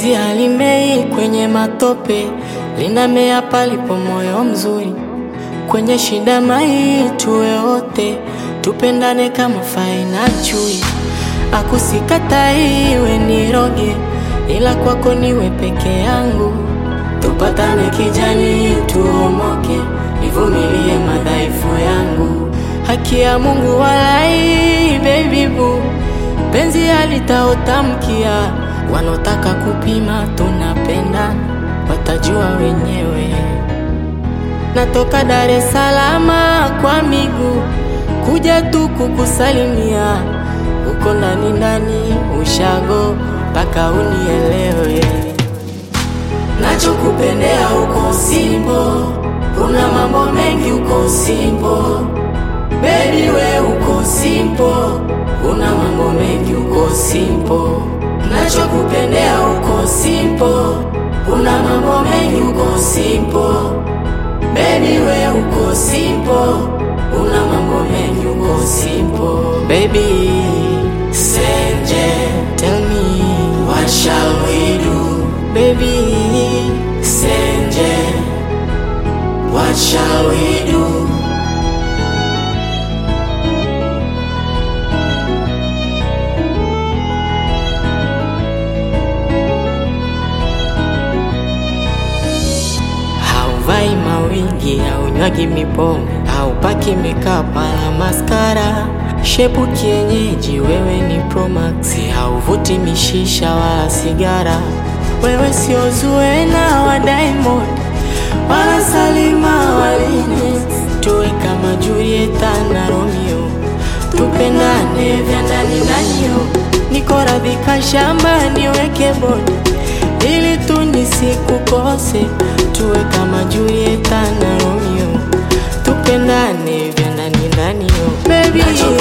Penzi halimei kwenye matope, linamea palipo moyo mzuri. Kwenye shida mai tuwe wote, tupendane kama fai na chui. Akusikatai iwe niroge, ila kwako niwe peke yangu. Tupatane kijani, tuomoke, nivumilie madhaifu yangu. Haki ya Mungu walai, baby boo, penzi halitaotamkia. Wanaotaka kupima tunapenda, watajua wenyewe. Natoka Dar es Salaam kwa miguu kuja tu kukusalimia, uko ndani ndani ushago mpaka unielewe. Nachokupendea uko simpo, kuna mambo mengi uko simpo, baby we uko simpo, kuna mambo mengi uko simpo. Nachokupendea uko simpo, kuna mambo mengi uko simpo, baby we uko simpo, kuna mambo mengi uko simpo. Baby Senje, tell me what shall we do? Baby Senje, what shall we do? Hauvai mawingi, haunywagi mipombe, haupaki makeup wala maskara. Shepu kienyeji, wewe ni Promax, hauvuti mishisha wala sigara. Wewe sio Zuena wa Diamond wala Salima waline, tuwe kama Julieta na Romeo, tupendane vya ndani ndani yo. Niko radhi shamba niweke bodi ili tu nisikukose, tuwe kama Julieta na Romeo, tupendane vya ndani ndani yo. Baby